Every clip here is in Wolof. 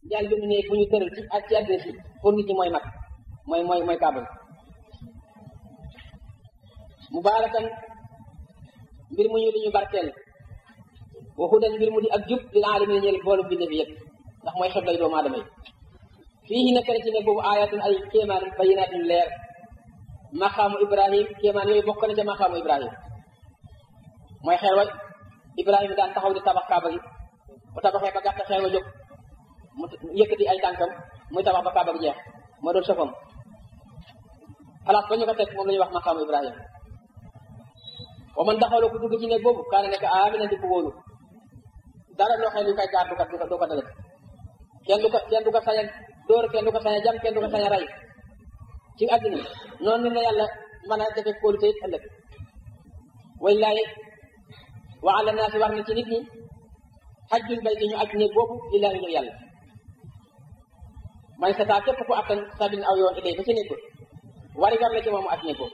yàlla benn néeg bu ñu tëral ci ak ci àddina si pour nit ñi mooy mag mooy mooy mooy kaaba mubaarakan mbir mu ñu di ñu barkeel wa hudan mbir mu di ak jub lil alamin ñeel boolu binde fi yëpp ndax mooy xeblay doomu aadama yi fii nekk na ci ne boobu ayatun ay kéemaan bayinaatin leer maqaamu ibrahim kéemaan yooyu bokk na ca maqaamu ibrahim mooy xeer wa ibrahima daan taxaw di tabax kaaba gi bu tabaxee ba gàtt xeer wa jóg mu yëkkati ay tànkam muy tabax ba kaaba gi jeex moo doon sofam place ba ñu ko teg moom la ñuy wax maqaamu ibrahim wa man daxaloo ku dugg ci néeg boobu kaana nekk aamina di ko wóolu dara loo xam ne lu koy gaar du ko du ko dalet kenn du ko kenn du ko sañ a dóor kenn du ko sañ a jam kenn du ko sañ a rey ci àddina noonu la yàlla mën a defee kóolute it ëllëg wallahi wa ala naasi war na ci nit ñi xajjul bayti ñu aj néeg boobu lillaahi ngir yàlla man sa taa képp ku attan sabin aw yoon ilay ba ci néeg ba wari gar la ci moom mu aj néeg boobu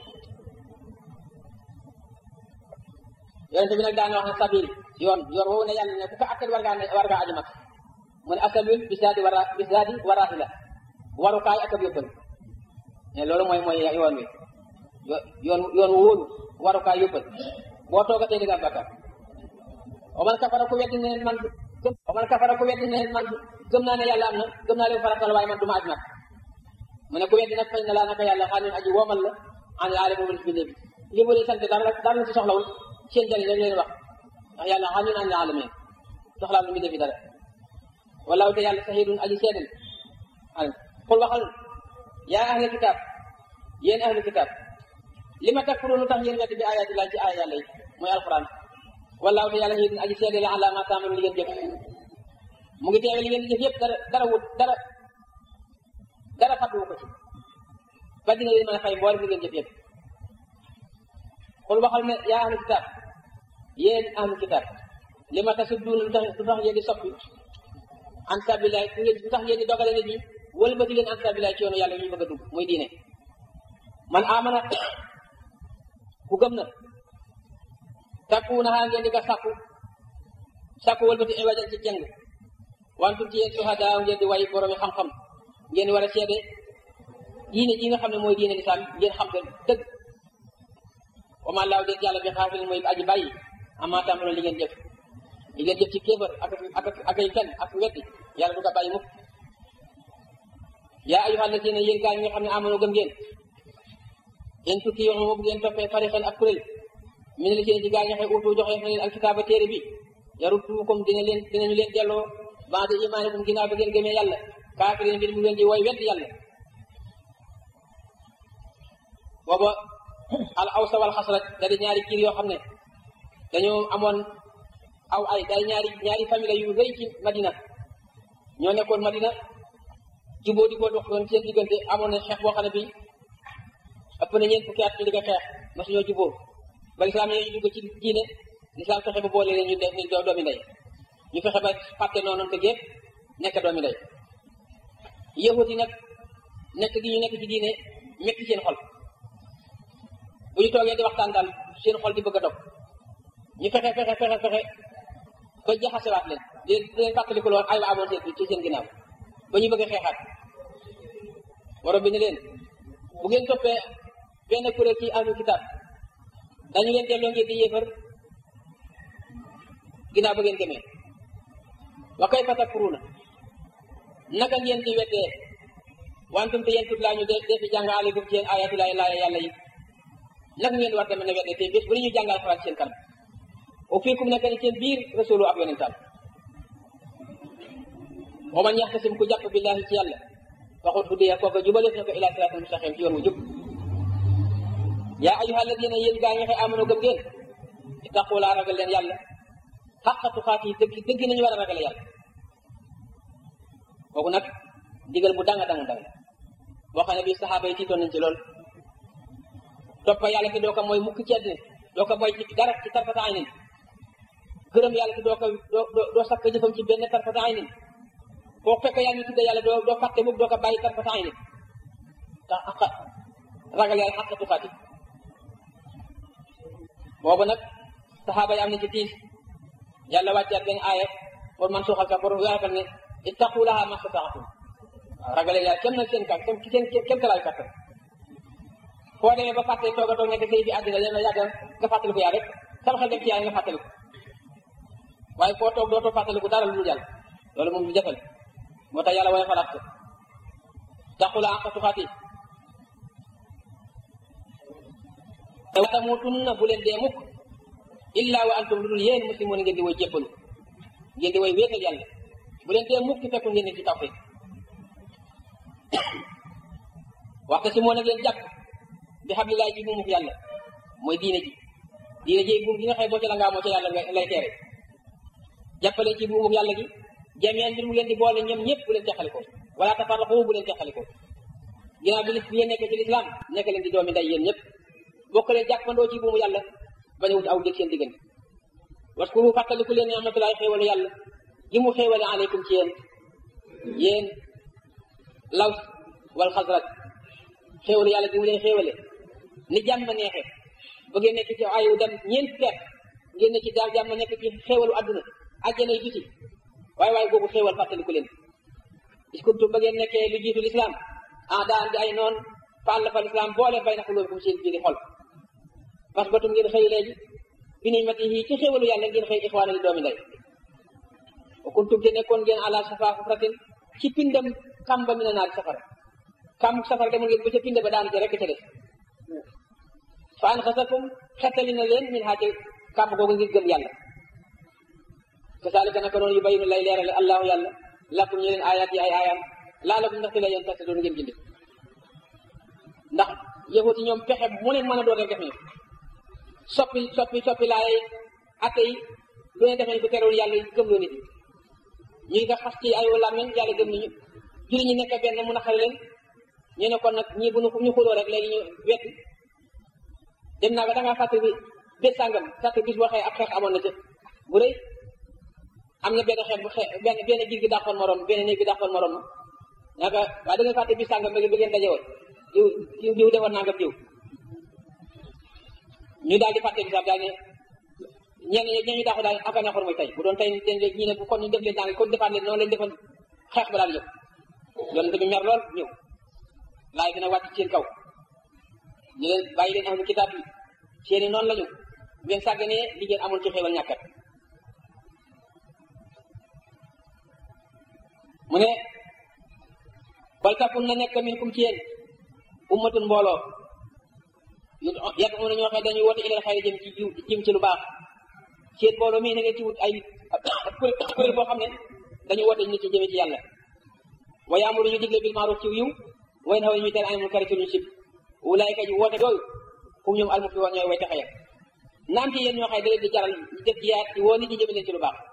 yonente bi nag daan wax ne sabil yoon yoon woowu ne yàlla ne ku ko attan war ngaa war ngaa aju mag mu ne asabil bisaadi wara bisaadi waraati la warukaay ak ab yóbbal ne loolu mooy mooy yoon wi yoon yoon wu wóolu warukaay yóbbal boo toogatee di nga am bakkaar wa man kafara ku weddi ne man gëm wa man kafara ku weddi ne man gëm naa ne yàlla am na gëm naa leen faratal waaye man du ma aj mag mu ne ku weddi nag fañ na laa naka yàlla xaa leen aji woomal la an aale boobu bi léegi li mu leen sant dara dara la ci soxlawul seen jëriñ rek leen wax ndax yàlla xaa ñun an alameen soxlaa lu mu defi dara walaaw te yàlla sahidun aji seedal al xul waxal yaa ahli kitaab yéen ahli kitaab li ma takfurun lu tax yéen weddi bi ayaati laa ci aaya yàlla yi mooy alquran walaaw te yàlla sahidun aji seedal la ala ma taamalu li ngeen jëf mu ngi teewe li ngeen di jëf yëpp dara dara wut dara dara fàttuwu ko ci ba dina leen mën a fay mboolem li ngeen jëf yëpp xul waxal ne yaa ahli kitaab yéen ahli kitaab li ma tasudduun lu tax lu tax ngeen di soppi an sabilaay lu tax ngeen di dogale nit ñi wëlbati leen an sabilaay ci yoonu yàlla ñu bëgg a dugg muy diine man amana ku gëm na takkuunaxaa ngeen di ko sàkku sàkku wëlbati iwajan ci jeng wantum ci yéen suhadaa ngeen di way boroomi xam-xam ngeen war a seede diine ji nga xam ne mooy diine lislaam ngeen xam ko dëgg wa ma laaw déet yàlla bi xaafilin mooy aji bàyyi amaa tàmbaloon li ngeen jëf li ngeen jëf ci kéefër ak ak ak ay fen ak weddi yàlla du ko bàyyi mukk yaa ayyuhal lazina yéen gaa ñi nga xam ne amono gëm ngeen in tutii yoon bu ngeen toppee farixan ak kuréel mi ne la seen ci gaa ñi xëy utu joxe na leen alkitaaba téere bi yaruddukum dina leen dinañu leen delloo ba'da imaanikum ginnaaw ba ngeen gëmee yàlla kaafirin mbir mu ngeen di woy weddi yàlla booba al awsa wal xasraj da di ñaari kiir yoo xam ne dañoo amoon aw ay day ñaari ñaari famille yu rëy ci madina ñoo nekkoon madina jubóo di ko dox doon seen diggante amoon na xeex boo xam ne bi ëpp na ñeent fukki at ñu di ko xeex masu ñoo jubóo ba lislaam ñoo dugg ci diine lislaam fexe ba boole leen ñu def ni doomi ndey ñu fexe ba fàtte noonu te gépp nekk doomi ndey yahut yi nag nekk gi ñu nekk ci diine metti seen xol bu ñu toogee di waxtaan daal seen xol di bëgg a dog ñu fexe fexe fexe fexe ba jaxasewaat leen di leen fàttaliku loon ay wa amoon seen ci seen ginnaaw ba ñu bëgg a xeexaat borom bi ne leen bu ngeen toppee benn kuréel ci ahlu kitaab dañu leen delloo ngeen di yéefar ginnaaw ba ngeen gëmee wa kayfa takfuruuna naka ngeen di weddee wantum te yéen tut laa ñu de dee fi jàng aleykum ci yéen ayatu laay laaya yàlla yi naka ngeen war demee ne weddee te bés bu ñu jàngal alxuraan seen kanam o fiikum nekk ni seen biir rasulu ab yonentam wa man yaxtasim ku jàpp billahi ci yàlla waxut hudiya kooka jubaleef na ko ila siraatal mustaqim ci yoon wu jub yaa ayyuha alladina yéen gaa ñi xëy amano gëm ngeen ittaqulaa ragal leen yàlla xaqa tuqaat yi dëgg dëgg nañu war a ragal yàlla kooku nag digal bu danga danga danga boo xam ne bii saxaaba yi tiitoon nañ ci lool toppa yàlla te doo ko mooy mukk ci àddina doo ko mooy ci dara ci tarfata aynin gërëm yàlla te doo ko doo doo sakk jëfam ci benn tarfata aynin foo fekk yaa ngi tudde yàlla doo doo fàtte mukk doo ko bàyyi tarfata aynin tax aqa ragal yàlla xaqa tuqaati boobu nag saxaaba yi am na ci tiis yàlla wàccaat benn aaya pour man suuxal ka pour weexal ne ittaqulaha mastataatum waaw ragale yàlla kem nag seen kat kem seen kem talaay kattan foo demee ba fàtte toog a toog nekk sëy fi àddina leen la yàgg nga fàttaliku yaa rek sama xel dem ci yàlla nga fàttaliku waaye foo toog dootoo fàttaliku dara lu dul yàlla loolu moom lu jafe la moo tax yàlla waaye falaat ko taqula àqa tuxaati wa tamutunna bu leen dee mukk illa wa antum lu dul yéen muslimoon ngeen di woy jébbalu ngeen di woy wéetal yàlla bu leen dee mukk fekkul ngeen ne ci tawfiq waxta si moo na ngeen jàpp bi hablillahi ci buumu yàlla mooy diine ji diine ji buum gi nga xëy boo ci la ngaa moo ci yàlla lay teere jàppale ci buumu yàlla gi jameen mbir mu leen di boole ñoom ñëpp bu leen teqalikoo wala tafarraqu bu leen teqalikoo ginnaaw bi bi ngeen nekk ci lislaam nekk leen di doomi nday yéen ñëpp bokk leen jàppandoo ci buumu yàlla bañ a wut aw dëkk seen diggante waskuru fàttaliku leen ni'matullahi xéewalu yàlla gi mu xéewale aleykum ci yéen yéen laws wal xasraj xéewalu yàlla gi mu leen xéewale ni jàmm neexe ba ngeen nekk ci ayu dem ñeent fekk ngeen ne ci daal jàmm nekk ci xéewalu adduna àjjana yi biti waaye waaye googu xéewal fàttaliku leen is kuntum ba ngeen nekkee lu jiitu lislaam ah daan di ay noon fàll fa lislaam boole bay na ko loolu kum seen biiri xol parce que batum ngeen xëy léegi bi ni mati yi ci xéewalu yàlla ngeen xëy ixwaana li doomi ndey wa kuntum te nekkoon ngeen ala safa xufratin ci pindam kamba mi na naari safara kam safara demoon ngeen ba ca pinde ba daanu ci rekk ca des fa an xasakum xettali na leen min xaace kàmb googu ngir gëm yàlla kasaalika naka noonu yu bayinu lay leerale allahu yàlla lakum ñu leen ayaat yi ay aayaam laalakum ndaxte la yéen tax doon ngeen gindi ndax yëfut yi ñoom pexe mu leen mën a doon rek def nañu soppi soppi soppi laay atte yi lu ne def nañu ko terewul yàlla gëm loo nit ñi nga xas ci ay làmmiñ yàlla gëm nañu julli ñi nekk benn mu naqari leen ñu ne kon nag ñii bu ñu xuloo rek léegi ñu wet dem naa ba da ngaa fàtte bi bés sàngam fàtte bis boo xëy ab xeex amoon na ci bu rëy am na benn xeex bu xeex benn benn jiir gi dàqoon morom benn néeg gi dàqoon morom ma naka waaye da nga fàtte bis sàngam ba ngeen daje woon diw diw diw defoon naa nga diw ñu daal di fàtte bi sax daal ne ñenn ñi ñu dàqu daal aka neexoon mooy tey bu doon tey ñi ne bu kon ñu def leen tàng kon defaat leen noonu lañ defoon xeex ba daal ñëw yonent bi mer lool ñëw laay dina wàcc seen kaw ñu leen bàyyi leen ahlu kitaab yi seeni noonu lañu ngeen sàgganee li ngeen amul ci xéewal ñàkkat mu ne bal takun na nekk minkum ci yéen ummatun mbooloo yàq mu ne ñoo xam dañuy woote ilal xayri jëm ci jiw jëm ci lu baax seen mbooloo mii na ngeen ci wut ay kuréel boo xam ne dañu woote nit ci jëme ci yàlla wa yaamuru ñu digle bil maaruf ci yiw way na ñuy tere anil munkar ci ñu sib ulaayka ji woote yooyu fu ñoom al muflihun ñooy way taxaya naam ci yéen ñoo xay da leen di jaral ñu def jiyaat ci woo nit ñi jëme leen ci lu baax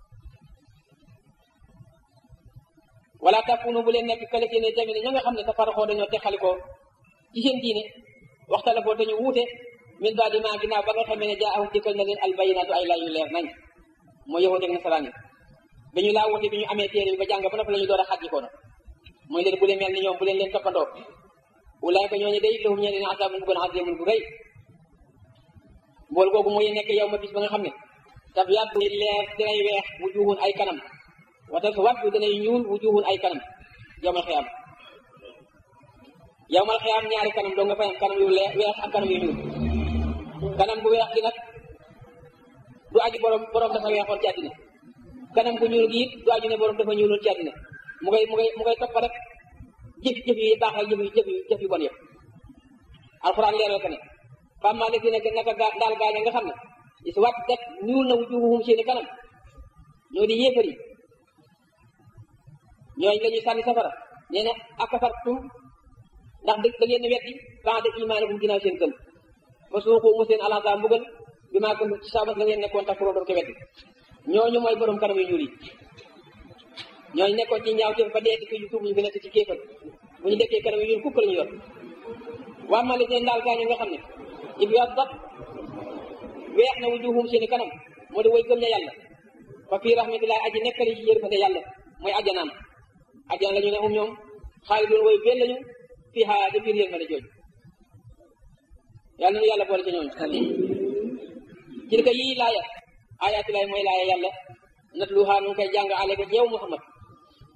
wala takunu bu leen nekk kale ne tamit ña nga xam ne tafarraxoo dañoo texalikoo ci seen diine waxtalafoo te ñu wuute min baadi maa ginnaaw ba nga xamee ne jaa ahum dikkal na leen albayinaatu ay lay yu leer nañ mooy yahuud ak nasaraan yi dañu laa wuute bi ñu amee téere bi ba jàng ba noppi la ñu door a xàjjikoo na mooy leen bu leen mel ni ñoom bu leen leen toppandoo ulaayka ñooñu day lahum ñee leen asaabun bu gën azimun bu rëy mbool googu mooy nekk yow ma bis ba nga xam ne tab yàddu leer dinay weex wujuhun ay kanam wata su wàddu danay ñuul wujuhun ay kanam yowmal xiyaam yowmal xiyaam ñaari kanam doo nga fay am kanam yu leer weex ak kanam yu ñuul kanam bu weex gi nag du aju borom borom dafa weexoon ci àddina kanam bu ñuul gi it du aju ne borom dafa ñuuloon ci àddina mu ngay mu ngay mu ngay topp rek jëf jëf yi baax ak jëf yu jëf yu jëf yu bon yëpp alxuraan leeral ko ne fàmmaa la fi nekk naka gaa daal gaaña nga xam ne is wat det ñuul na wujuhuhum seeni kanam ñoo di yéefar yi ñooy la ñuy sànni safara nee na akafartum ndax dëgg da ngeen weddi ba'da imaanikum ginnaaw seen gëm fa suuxu mu seen alaasa mbugal bi maa ko ci sabas la ngeen nekkoon tax pour doon ko weddi ñooñu mooy borom kanam yu ñuul yi ñooñu nekkoon ci ñaaw te ba dee di ko yu tuub ñu fi nekk ci kéefal bu ñu dekkee kanam yu ñuul kukk la ñu yor waa ma la seen daal gaañu nga xam ne if yaddat weex na wujuhum seeni kanam moo di way gëm ña yàlla fa fii rahmatillahi aji nekkali ci yërmande yàlla mooy ajjanaam ajjana la ñu ne um ñoom xaalidun way benn lañu fii xaa ja biir yërmande jooju yàlla na yàlla boole ci ñooñu tilka yii laaya ayaati laay mooy laaya yàlla natluhaa nu ngi koy jàng ale ko ci yow Muhammad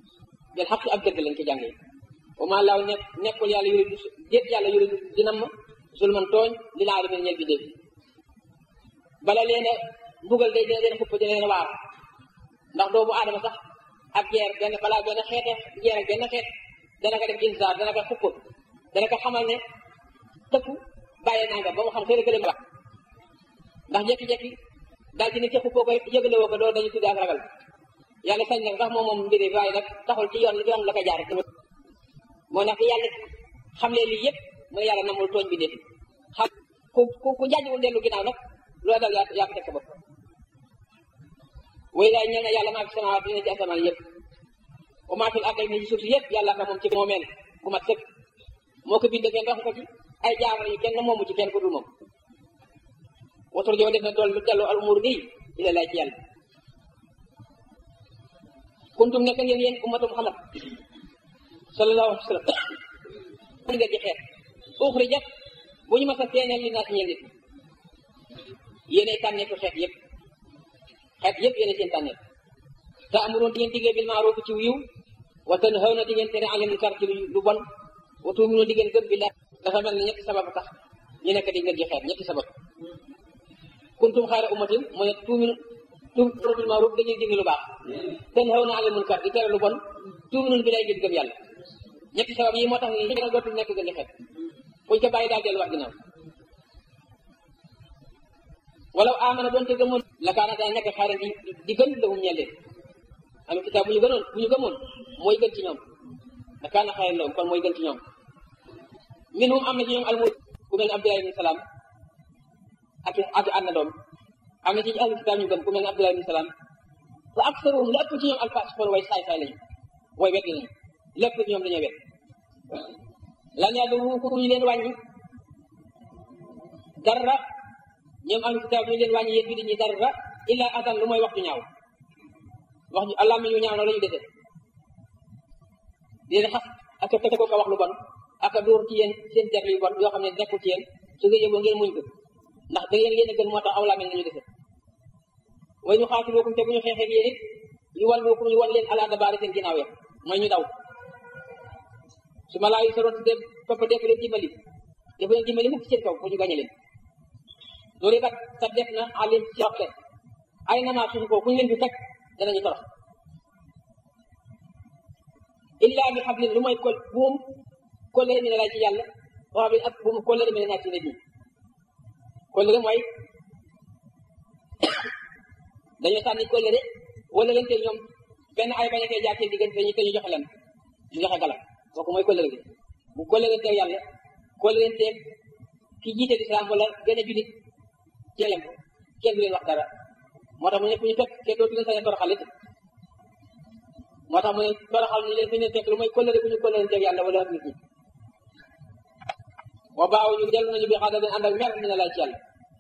bil xaq ak dëgg lañ ko jàngee wa maa laaw nekk nekkul yàlla yuridu déet yàlla yuridu dina ma zulman tooñ li laa demee ñel bi dégg bala leen a mbugal day dina leen xupp dina leen waar ndax doomu aadama sax ak jeer benn balaa benn xeete jeer ak benn xeet dana ko def insaar dana ko xupp dana ko xamal ne tëkku bàyyee naa nga ba mu xam xëy na kële wax ndax jekki-jekki daal ci nit ki xuppoo ko yëgale woo ko doo dañu tuddee ak ragal yàlla sañ na sax moom moom mbiri waaye nag taxul ci yoon yoon la ko jaar moo tax yàlla xam leen lii yëpp mu ne yàlla namul tooñ bi defi xam ku ku ku jaajuwul dellu ginnaaw nag loo dal yaa yaa ko teg sa bopp way laay ñeel na yàlla maa fi samawaat dina ci asamaan yëpp wa maa fil ardi ni ci suuf si yëpp yàlla ka moom ci moomeel bu mat sëkk moo ko bind kenn wax ko ci ay jaamar yi kenn moomu ci kenn ku dul moom watur jow def na dool lu delloo al umur bii ila lay ci yàlla kuntum nekk ngeen yéen ummatu muhammad sallallahu alayhi wa sallam mën nga ci xeet uxrijat bu ñu mas a feeneel li naas ñeel nit yéenay tànneeku xeet yëpp xeet yëpp yéenay seen tànneeku te amuroon di ngeen diggee bil maaruf ci wiiw wa tanhawna di ngeen tere anil munkar ci lu bon wa tu'minuuna di ngeen gëm billah dafa mel ni ñetti sabab tax ñu nekk di ngeen ji xeet ñetti sabab kuntum xayra ummatin mu ne tuuminu tu'minuuna bil maaruf dañuy digle lu baax tanhawna anil munkar di tere lu bon tu'minuuna billahi ngeen gëm yàlla ñetti sabab yi moo tax ni ñu dootul nekk gën di xeet buñ ko bàyyi daal delluwaat ginnaaw wala amana doon te gëmoon la kaana daa nekk xayran di di gën lahum ñeel leen am kitaab bu ñu gënoon bu ñu gëmoon mooy gën ci ñoom la kaana xayran lahum kon mooy gën ci ñoom minhum am na ci ñoom almu ku mel ne Abdullah ibn Salaam ak ak ànd doom am na ci ahlu kitaab ñu gëm ku mel ne Abdullah ibn Salaam wa aksaruhum la ëpp ci ñoom alfasiqoon way saay saay lañu way wet lañu lépp ci ñoom dañoo wet lan yàlla ku ñu leen wàññi dara ñoom ahlu kitaab ñu leen wàññi yéen bi ñi dara illa adan lu mooy wax ju ñaaw wax ju allah mi ñu ñaaw na la ñu dese di leen xas ak a teg ko wax lu bon ak a dóor ci yéen seen der yu bon yoo xam ne nekkul ci yéen su ngeen yëgoo ngeen muñ ko ndax da ngeen yéen a gën moo tax aw laa mel nañu dese way ñu xaatilukum te bu ñu xeexee yéen it ñu wan lookum ñu wan leen ala dabaari seen ginnaaw ya mooy ñu daw su ma laayu soroon de topp def leen dimbali dafa leen dimbali mukk seen kaw fu ñu gañe leen loolu kat sa def na alim ci roxte ay namaa suñu ko fu ñu leen fi teg danañu torox illa bi xablin lu mooy kol buum kóllëre mi ne lay ci yàlla boo xam ne ak buum kóllëre mi ne naa ci nit ñi kóllëre mooy dañoo sànni kóllëre wala leen te ñoom benn ay bañ a koy jaar seen diggante dañu te ñu joxe leen ñu joxe galam kooku mooy kóllëre gi bu kóllëre teew yàlla kóllëre teeg ki jiite lislaam wala gën a julit ci lem kenn du leen wax dara moo tax mu ne fu ñu fekk kenn dootu leen sañ a toroxal it moo tax mu ne toroxal ñu leen fi ñu fekk lu mooy kóllëre bu ñu kóllëre teeg yàlla wala ak nit ñi wa baaw ñu dellu nañu bi xadabin ànd ak mer dina lay ci yàlla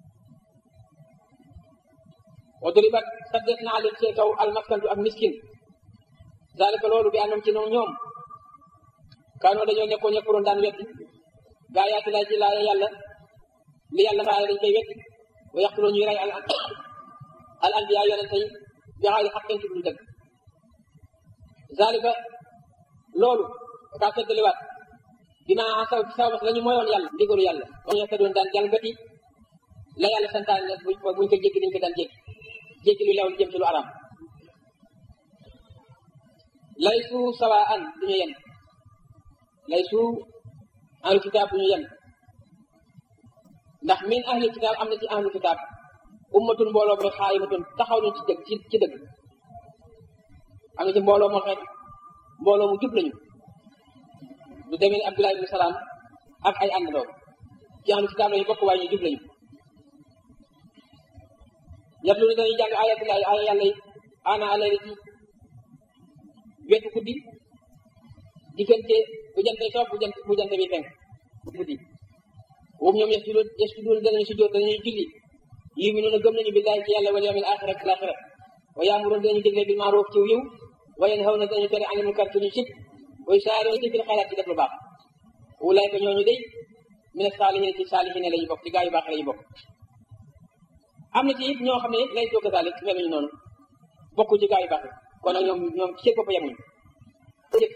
wa duribat saddes na alim ci kaw almaskantu ak miskin zalika loolu bi anam ci noonu ñoom kaanoo dañoo nekkoo ñekkuroon daan wetti gaa yaati lay ci laaya yàlla li yàlla faaye dañ koy wetti wa yaxtuloo ñuy rey al al anbiya yonente yi bi xaali xaqin ci dul dëgg zalika loolu kaa seddaliwaat dinaa saw ci saw bas la ñu moyoon yàlla ndigalu yàlla wax ñoo doon daan jalgati la yàlla santaane nag buñ buñ ko jéggi dañ ko daan jéggi jéggi lu leew lu jëm ci lu araam laysu sawaan duñu yem laysu ahlu kitaab duñu yem ndax min ahli kitaab am na ci ahlu kitaab ummatun mbooloo bi xaayimatun taxaw nañ ci dëgg ci ci dëgg am na ci mbooloo moo xeet mbooloo mu jub lañu du demee ni Abdullah ibn Salaam ak ay àndandoo ci ahlu kitaab lañu bokk waaye ñu jub lañu yatlu ni dañuy jàng ayatullahi ay yàlla yi ana alayli ci wetu guddi diggante bu jante soob bu jant bu jante bi fenk guddi woobu ñoom yasjuduun yasjuduun danañu sujjóot danañu julli yuminuuna gëm nañu billahi ci yàlla wal yawmil aaxir ak laaxira wa yaamuruun danañu digle bil maaruf ci yiw wa yanhawna danañu tere anil munkar ci lu sib wa yusaari'uuna fil xayraat ci def lu baax ulaayka ñooñu day mina saalihiin ci saalihiin lañu bokk ci gaa yu baax lañu bokk am na ci it ñoo xam ne lay soo kasaalik meluñu noonu bokku ci gaa yu baax kon nag ñoom ñoom ci seen bopp yemuñu jëf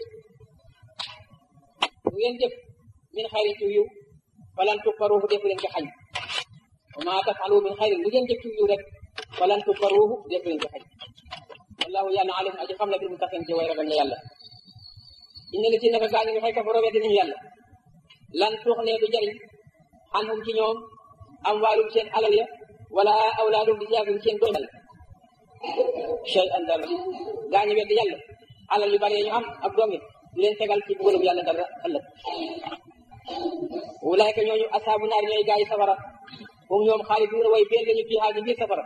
bu ngeen jëf min xayrin ci yiw falan tukfaruuhu defu leen ko xañ wa maa tafalu min xayrin lu ngeen jëf ci yiw rek falan tukfaruuhu defu leen ko xañ wallahu yàlla alim aji xam la bir mu taxen ci way ragal na yàlla inna li ci naka gaa ñi nga xëy kafaroo weddi nañu yàlla lan tuux ne du jariñ xanhum ci ñoom am waalum seen alal ya wala awlaadum di siyaagum seen doom yàlla shay an dara gaa ñi weddi yàlla alal yu bari ñu am ak doom yi du leen tegal ci bugalum yàlla dara ëllëg wulaayka ñooñu asaabu naar ñooy gaa yi safara hum ñoom xaaliduuna way beel lañu fii xaal biir safara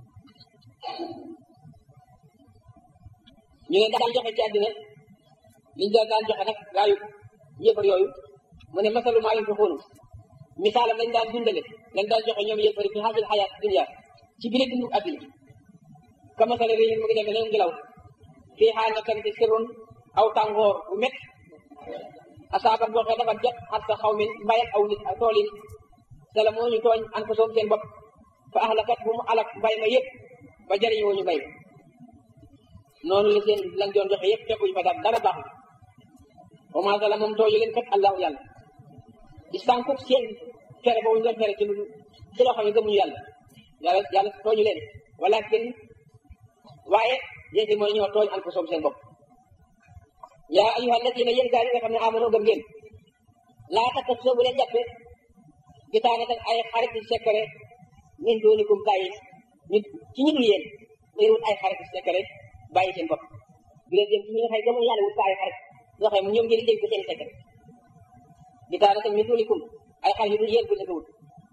ñu ne daan joxe ci àddina liñ doon daan joxe nag gaa yu yëfar yooyu mu ne masalu maa yunfiquuna misaalam lañ daan dundale lañ daan joxe ñoom yëfari fi haajil xayaat dunya ci biir dundu àddina ka masala réyin mu ngi demee ne ngelaw fii xaal na kan ci sirrun aw tàngoor bu met asaabat boo xee dafa jot xar sa xaw min mbayal aw nit ak tool yi sala moo ñu tooñ an ko soom seen bopp fa ahlakat bu mu alak mbay ma yëpp ba jëriñoo ñu mbay noonu la seen lañ doon joxe yëpp fekkuñu fa daal dara baaxul wa maa sala moom tooñu leen kat allahu yàlla di sànku seen fere boobu ñu doon fere ci lu ci loo xam ne gëmuñu yàlla yàlla yàlla tooñu leen walakin waaye yéen mooy ñoo tooñ an ko soom seen bopp yaa ayuha alladina yéen gaa yi nga xam ne amanoo gëm ngeen laa tattax soo bu leen jàppe gitaane tak ay xarit yu sekkare min doonikum bàyyi nit ci ñu dul yéen ngay wut ay xarit yu sekkare bàyyi seen bopp bu leen jëm ci ñi nga xëy gëmul yàlla wut ko ay xarit yoo xam ne ñoom ngeen dégg seen sekkare gitaane tak min doonikum ay xarit yu dul yéen bu leen ko wut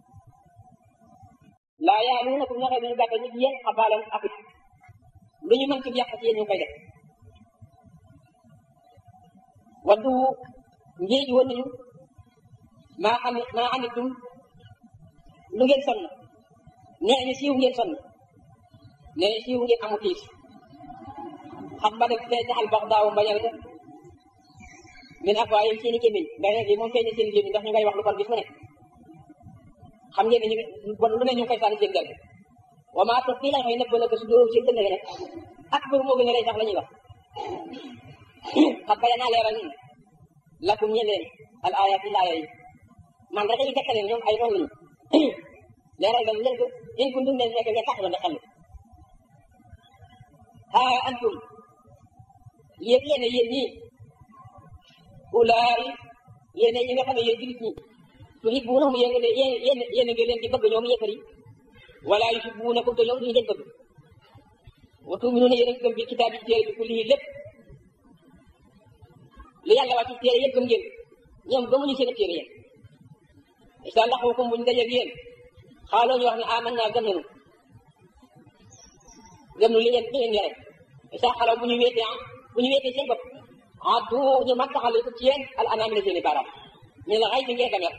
laa yaaluunakum ñoo xam ne ñu gàtte nit yéen xabaalan ak lu ñu mën ci yàq ci yéen ñu koy def waddu njiij woon nañu maa xam maa anitum lu ngeen sonn nee ñu siiw ngeen sonn nee ñu siiw ngeen amu tiis xam ba def fee jaxal bax daaw mbañal ga min afwaayim seeni gémmiñ ndax nag yi moom feeñ seen gémmiñ ndax ñu ngay wax lu kon bis mu ne xam ngeen ne ñu bon lu ne ñu koy sànni seen gerte wa maa toog fii la xëy nëbb na ko su dóorum seen dënd rek ak bëru moo gën a rey sax la ñuy wax xam baya naa leeral ñun lakum ñe leen al ayati laaya yi man rek ñu tegtaleen ñoom ay noonu lañu leeral dañ leen ko in kuntum leen nekk ngeen taxaloon xel haa antum yéen yéen yéen ñii ulaay yéen ñi nga xam ne yéen jullit ñi tuhibbuunahum yéen yéen yéen yéen ngi leen di bëgg ñoom yéefar yi wala yuhibbuunakum te ñoom duñu leen bëgg wa tuminuuna yéen a gëm bi kitaab yi téere bi kullihi lépp lu yàlla wàcc téere yëpp gëm ngeen ñoom gëmuñu seen téere yéen isa laxukum buñ dajeeg yéen xaaloo ñu wax ne aman naa gëm nañu gëm nu li ngeen li ngeen yore isa xalaw bu ñu wéetee ah bu ñu wéetee seen bopp ah du ñu mag taxal ko ci yéen al anaami la seen i baaraam ñu la xay bi ngeen gamer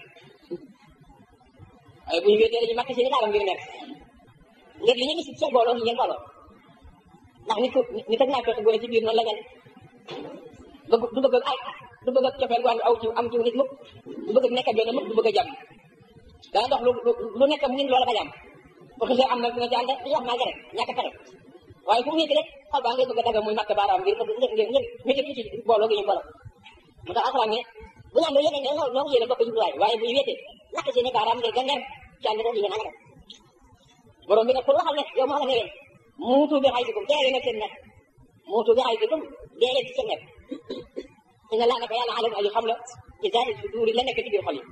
waaye bu ñu wéetee dañu mag seen i baaraam ngir mer ngir li ñu gis seen booloo ngeen booloo ndax nit ku nit ak naa fekk bu ne ci biir noonu la ngeen bëgg du bëgg ay du bëgg ak cofeel gu aw ci am ci nit mukk du bëgg nekk benn mukk du bëgg a jàmm dana dox lu lu nekk mu ngi loola ba jàmm bu xisee am na dina ci ànd li wax naa rek ñàkk pexe waaye fu mu nekk rek xol baa ngay bëgg a daga muy matt baaraam ngir ngir ngir ngir ngir ci booloo gi ñu booloo mu tax alxuraan ne bu ñu am yéene ne ñoo ñoo yéene bokk jubluwaay waaye bu ñu wéetee ñàkk seeni baaraam ngir gën leen ci ànd rek yéen a nga def borom bi nag pour waxal ne yow moo xam ne leen muutu bi xay dikum dee leen seen nekk muutu bi xay dikum dee leen ci seen nekk inna laa naka yàlla alam aji xam la ci zaahir suduuri la nekk ci biir xol yi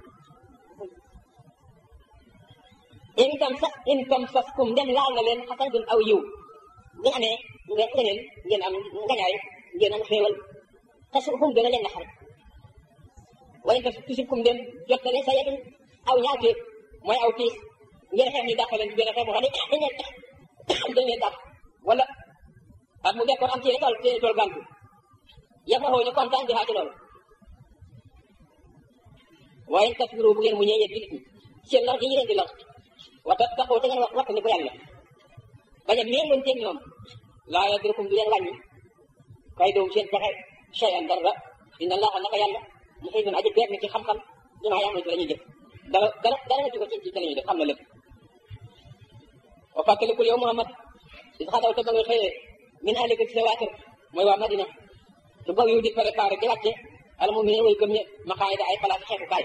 in tam sax in tam sas kum dem laal na leen xasanatun aw yiw bu ñu amee ngeen ngeen ngeen am ngañaay ngeen am xéewal tasukum gën a leen naxar wala in tam tusibkum dem jot na leen sa yetun aw ñaawteef mooy aw tiis ngeen xeex ñu dàq leen ci benn xeex boo xam ne dañ leen dañ leen dàq wala ak mu dekkoon am ci tool ci tool gàntu yàlla xoo ñu kontaan di xaati loolu waaye tasbiru bu ngeen mu ñëwee jullit ñi seen lor gi ñu leen di lor wata taxoo te ngeen wax waxta ni ko yàlla bañ a méngoon teeg ñoom laa yadrukum du leen wàññi kay doom seen pexe cheyan dara inna allaha naka yàlla mu xëy aji beer ni ci xam-xam dinaa yaa ci la ñuy jëf dara dara dara nga ci ko ci ci la ñuy def xam na lépp wa fàttalikul yow Muhammad is xadaw te ba nga xëyee min ahlika ci sa waa kër mooy waa Madina su gaw yu di préparé di wàcce al mu ne way gëm ñe ma xaay da ay place xeexu kaay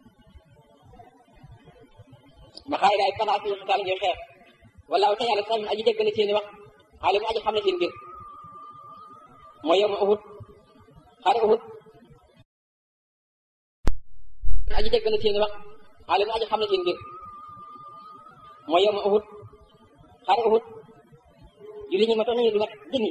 ma xaay da ay place yu xitaal ñuy xeex wala te yàlla sax aji dégg na seeni wax xaalim aji xam na seen mbir mooy yow ma uhud xare uhud aji dégg na seeni wax xaalim aji xam na seen mbir mooy yow ma uhud xare uhud julli ñi ma toll nañu lu mat junni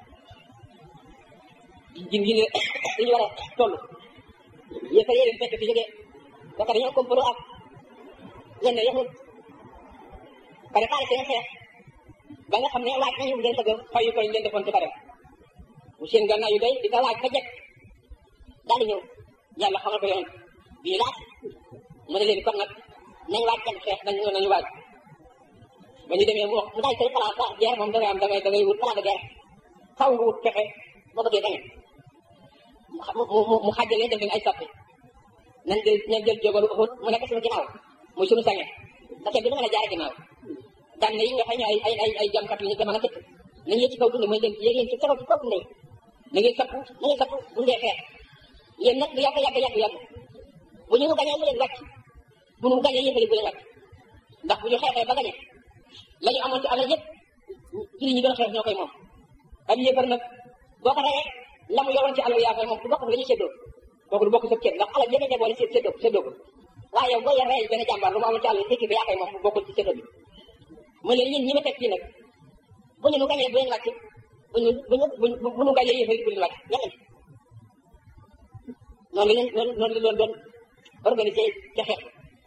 jin yi li ñu war a toll yéen fay yéen fekk fi jógee ba pare ñoo komplo ak yenn yahud pare xaale seen xeex ba nga xam ne waaj nañu ngeen bëgg fayu koy leen defoon ci xare bu seen gànnaay yu doy di ko waaj ba jekk daal di ñëw yàlla xamal ko yoon bii laat mu ne leen kon nag nañ waaj kenn xeex nañ nañu waaj ba ñu demee mu wax mu daal koy place ah guerre moom da ngay am da ngay da ngay wut place de guerre xaw nga wut pexe boo bëggee gañe mu mu mu xàjjalee def leen ay sàppe nañ jël nañ jël jógalu Uhud mu nekk suñu ginnaaw muy suñu sange da kenn du mën a jaare ginnaaw daan yi nga xam ne ay ay ay ay jamkat yu ñu jamono tëkk nañ yëg ci kaw dund mooy leen yéeg yéen ci kaw ci kaw dund na ngeen sappu na ngeen sappu bu ngeen xeex yéen nag lu yàgg yàgg yàgg yàgg bu ñu gañee mu leen wàcc bu ñu gañee yéen bu leen wàcc ndax bu ñu xeexee ba gañee la ñu amoon ci alal yëpp ci ñu gën a xeex ñoo koy moom am yéefar nag boo ko reyee la mu yoroon ci alal yaa koy moom du bokk la ñuy séddoo kooku du bokk sa kër ndax alal yëpp a boole séddoo séddoo ko waaye yow boo yor rey benn jàmbaar lu mu amoon ci alal équipe yaa koy moom bokkul ci séddoo bi mu leen ñun ñi ma teg fii nag bu ñu nu gañee bu leen wàcc bu ñu bu ñu bu ñu gañee yéefar bu leen wàcc ñeneen noonu la leen noonu la doon doon organisé ca xeex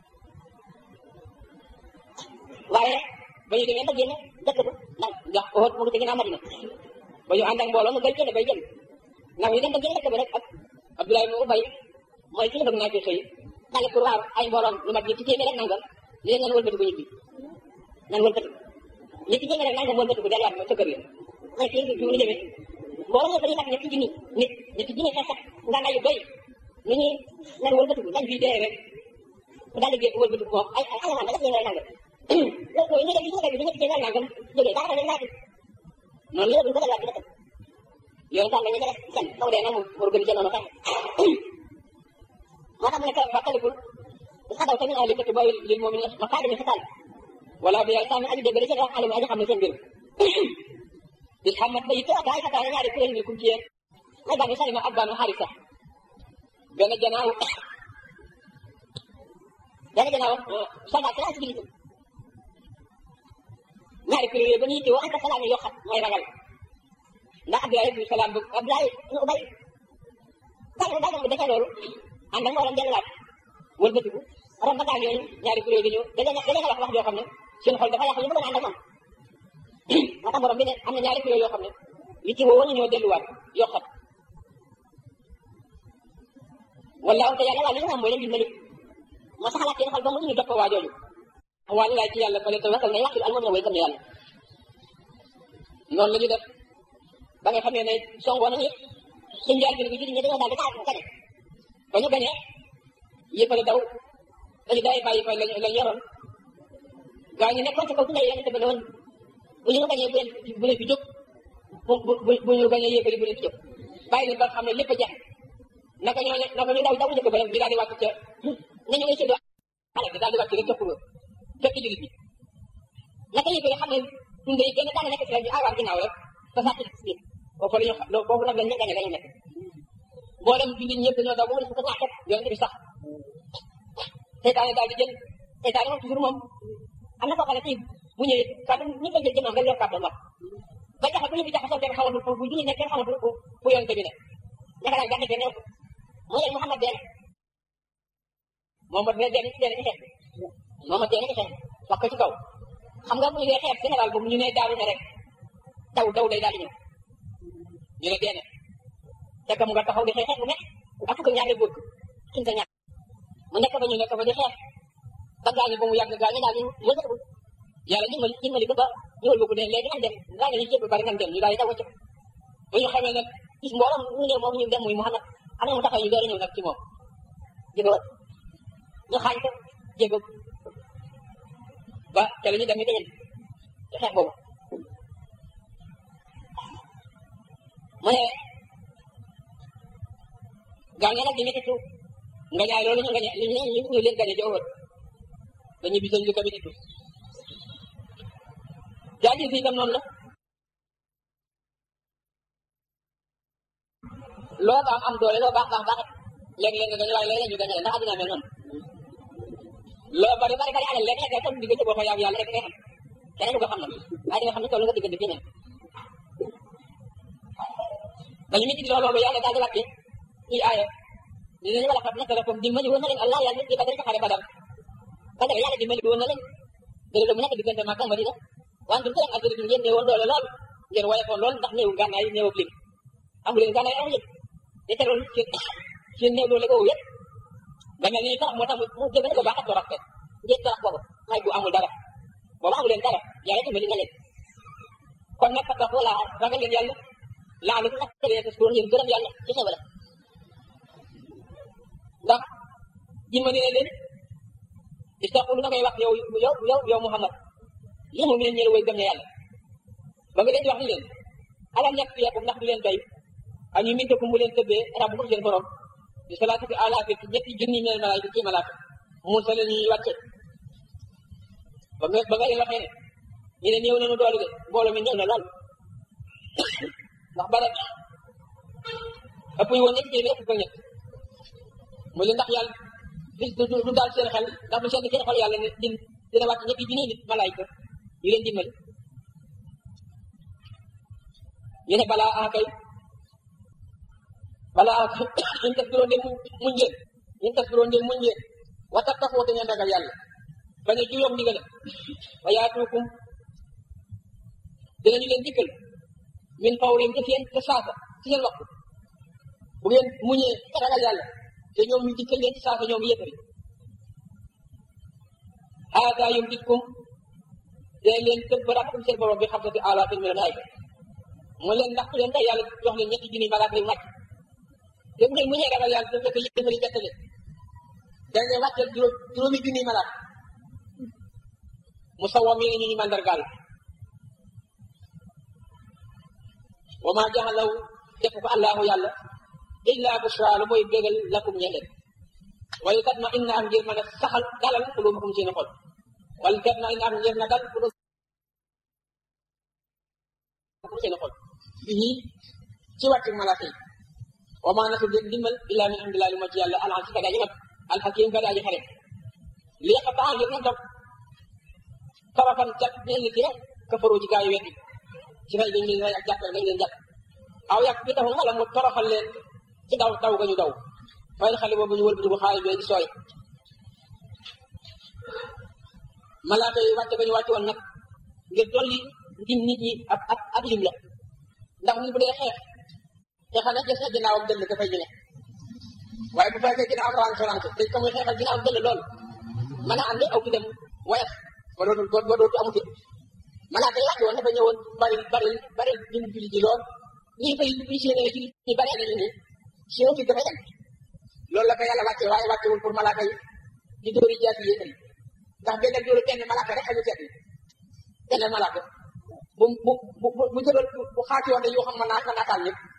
waaye ba ñu demee ba génn dëkk ba ndax ndax Uhud mu ngi ci ginnaaw Madina ba ñu ànd ak mbooloo mu bay génn bay génn ndax ñu dem ba génn dëkk ba rek ak Abdoulaye mu Ubay mooy ki la bëgg naa ci xëy dale pour waaw ay mbooloom lu mat ñetti téeméer rek nangam li leen nan wëlbatiku ñibbi nan wëlbatiku ñetti téeméer rek nangam wëlbatiku delluwaat ma sa kër ya ma ne kii fi mu demee mbooloo nga fa ñu mat ñetti junni nit ñetti junni xeex sax nga nay yu doy ni ñuy nan wëlbatiku dañ fii dee rek daal di gé wëlbatiku moom ay ay alamaan da def leen nangam loolu ñu dem bi ñu dem bi ñu téeméer nangam jógee daa ne naati noonu la duñ ko delluwaat ci dëkk yow tam dañu def kenn kaw dee na mu organisé noonu xeex moo tax mu ne ka fàttalikul xadaw tamit ahli dëkk booy lil moom ma kaa demi xital wala bi yàlla tamit aji dégg ci wax alim aji xam ne seen mbir bis xamat ba yitte ak ay xataa ñaari kuréel ni kum ci yéen may bànni salima ak bànnu xarisa benn janaaw benn janaaw soldat ci laa ci jullit ñaari kuréel yooyu ba ñu yitte woo anta salaam yoo xam mooy ragal ndax Abdoulaye ibnu Salaam bu Abdoulaye ibnu Ubay bàyyi na bàyyi na defee loolu ànd ak mboolem delluwaat wëlbatiku rom ba gaañ yooyu ñaari kuréel yi ñëw da leen da leen wax wax joo xam ne seen xol dafa yàqu ñu bëggoon ànd ak moom moo tax borom bi ne am na ñaari kuréel yoo xam ne yi ci woo ñu ñëw delluwaat yoo xam wallaahu te yàlla waa li nga xam mooy leen dimbali moo saxalaat seen xol ba mu ñu topp waa jooju waa laay ci yàlla fale te wasal na yàqul almoom na way gëm ne yàlla noonu la ñu def ba nga xamee ne songoo nañu suñ njaal bi ne bi julli ñi dañoo daal di taal ko gañe ba ñu gañee yëppale daw dañu day bàyyi fa lañ lañ yoroon gaa ñu nekkoon ci kaw tunda yonente ba ne woon bu ñu gañee bu leen bu leen fi jóg bu bu bu ñu gañee yëppali bu leen fi jóg bàyyi leen ba xam ne lépp a jeex naka ñoo naka ñu daw daw njëkk ba rek di daal di wàcc ca nañu ngay séddoo xale bi daal di wàcc rek topp fekk jullit bi naka yëppali xam ne tunda yi kenn daana nekk si la ñu aawaat ginnaaw rek te sàcc si biir foofu la ñu xam foofu nag lañ ñu gañe lañu nekk boo dem jullit ñëpp dañoo daw ba mu des ko ñaaxet yonente bi sax seytaane daal di jël seytaane moom toujours moom am na koo xam ne fii bu ñëwee kàddu ñu koy jël jëmam rek yor kàddu wax ba jaxa bu ñu fi jaxasoo kenn xamatul fu bu julli nekk kenn xamatul fu fu yonente bi ne naka daal gàdde fee ne mu leen Muhammad dee Muhammad ne dee ci dee ci xeex Muhammad dee ci xeex wax ko ci kaw xam nga bu ñu dee xeex général boobu ñu ne daawu ne rek daw daw day daal di ñëw ñu ne dee na fekk mu nga taxaw di xeex xeex bu nekk ak fukk ñaari góor suñ sa ñaar mu nekk ba ñu nekk ba di xeex ba gaañu ba mu yàgg gaañu daal di yëngatu yàlla dimbali dimbali ko ba ñëwal boobu ne léegi nañ dem gaañu ñu jéem bari nañ dem ñu daal di daw wacc ba ñu xamee nag gis mbooloo mu ne moom ñu dem muy Muhammad am na mu taxaw ñu door a ñëw nag ci moom jéego ñu xaañ ko jéego ba ca la ñu dem ñu dañen ci xeex boobu mu ne gaañe nag di méttitu nga ñaay loolu ñu nga ñaay ñu ñu leen gañe ci ëwët dañuy bisañ li ko méttitu jaajëf si itam noonu la loo baax am doole loo baax baax baax léeg-léeg nga gañe waaye léeg-léeg ñu gañe la ndax àddina mel noonu loo bari bari bari alal léeg-léeg nga toog diggante boo ko yàgg yàlla rek ngay xam keneen du ko xam nag waaye di nga xam ne toll nga diggante keneen dañu métti di loolu yàlla daal di wàcce ci aaya ñu ne wala xam naka la comme dimbali woon na leen allah yàlla ci badar ca xare badar badar yàlla dimbali woon na leen dëgg mu nekk diggante Makka Madina wante bu ak aduna ngeen ne woon doole lool ngeen woyofoon lool ndax néew gànnaay néew ak lim amu leen gànnaay amu leen te teroon seen seen néew doole boobu yëpp da mel ni tax moo tax mu jëgën ko baax ak torox fet ngeen torox boobu xay bu amul dara boobu amu leen dara yàlla dimbali na leen kon nag parce que wala ragal leen yàlla laa lu nag tëgee te suur ngeen gërëm yàlla ci xewala ndax dimbali na leen istaqulu na koy wax yow yow yow yow Muhammad lii moom leen ñeel way gëm ne yàlla ba nga leen di wax ni leen alam ñàkk yeekum ndax du leen doy ak ñu minta ku mu leen tëbbee rabbukum seen borom di salaatati alaafin ci ñetti junni mel malaayika ci malaaka mun sa leen ñuy wàcce ba nga ba nga leen waxee ne ñu ne néew nañu doole de mbooloo mi néew na lool ndax bare ëpp ñu woon ñetti téeméer ëpp ko ñett mu leen ndax yàlla du du daal seen xel ndax du seen seen xol yàlla ne din dina wàcc ñetti junni nit malaayika ñu leen dimbali ñu ne balaa ah kay balaa ah ñun tas biroon de muñ ngeen ñun tas biroon de muñ ngeen wata tafoo te ngeen ragal yàlla bañ a juyoog ndigal wa yaatuukum dinañu leen dikkal min fawrin te seen te saasa ci seen waxtu bu ngeen muñee ragal yàlla te ñoom ñu dikkal leen ci saasa ñoom yëppari haada yumditkum dee leen tëbb rabbukum seen borom bi xam sa fi alaatin min al-malaa'ika mu leen ndax leen tey yàlla jox leen ñetti junni malaaka yu wàcc te bu ngeen mu ñee ragal yàlla dafa fekk yëfari bett leen da ngeen wàcceel juróom juróomi junni malaaka mu sawwa mi ñu ñu mandargaal wa maa jaxalaw def ko allahu yàlla illa bushra lu mooy bégal lakum ñeleen wala kat ma inna am ngir mën a saxal dalal xulubakum seen xol wala kat ma inna am ngir na dal xulubakum seen xol bii ci wàccu malaaka yi wa maa nasu dégg dimbal illa min amdillahi lu ma ci yàlla alxam si kadaaji mat alxakim kadaaji xare li nga xam ngir na dog tarafan cat ñeen ci rek kafaroo ci gaa yi weddi ci fay dañ leen rey ak jàppale dañ leen jàpp aw yàq bi taxul wala mu toroxal leen ci daw daw ga ñu daw fayal xale boobu ñu wëlbati bu xaalis bee di sooy malaaka yi wàcce ba ñu wàcce woon nag ngir dolli ndim nit ñi ab ab ab lim la ndax nit bu dee xeex xeexal na gis na ginnaawam dëll dafay jëne waaye bu fekkee ginnaaw rawaan sorante te ka muy xeexal ginnaawam dëll lool mën a ànd aw ki dem woyaf ba dootul ba dootu amuti malaaka yi wàcce woon dafa ñëwoon bari bari bari lim julli ji lool ñii fay li seen ci ñi bari nañu ni seen fi dafay dem loolu la ko yàlla wàcce waaye wàccewul pour malaaka yi di dóori jaasi yi ndax benn dóori benn malaaka rek xaju seet yi benn malaaka bu bu bu bu jëloon bu xaati woon yoo xam ma naa ko naataal ñëpp